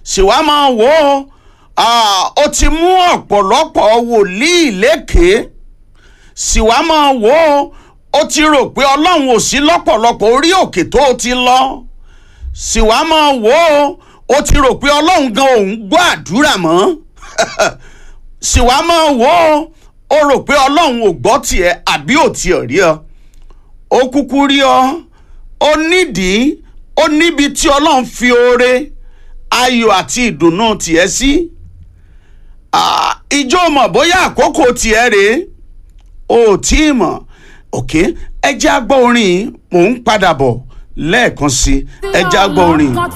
sì wá máa wò ó ah, ó ti mú ọ̀pọ̀lọpọ̀ wòlíì lékèé sì wá máa wò ó ó ti rò pé ọlọ́run ò sí lọ́pọ̀lọpọ̀ orí òkè tó o ti lọ sì wá máa wò ó ó ti rò pé ọlọ́run gan òun gbọ́ àdúrà mọ́ sì wá máa wò ó ó rò pé ọlọ́run ò gbọ́ tiẹ̀ àbí ò tiẹ̀ rí ọ ó kúkú rí ọ ó nídìí ó níbi tí ọlọ́run fi oore ayọ̀ àti ìdùnnú tiẹ̀ sí Ah, ìjọ mọ̀ bóyá àkókò tiẹ̀ rèé o ò tí ì mọ̀ òkè ẹ jẹ́ á gbọ́ orin yìí mò ń padà bọ̀ lẹ́ẹ̀kan sí ẹ jẹ́ á gbọ́ orin yìí.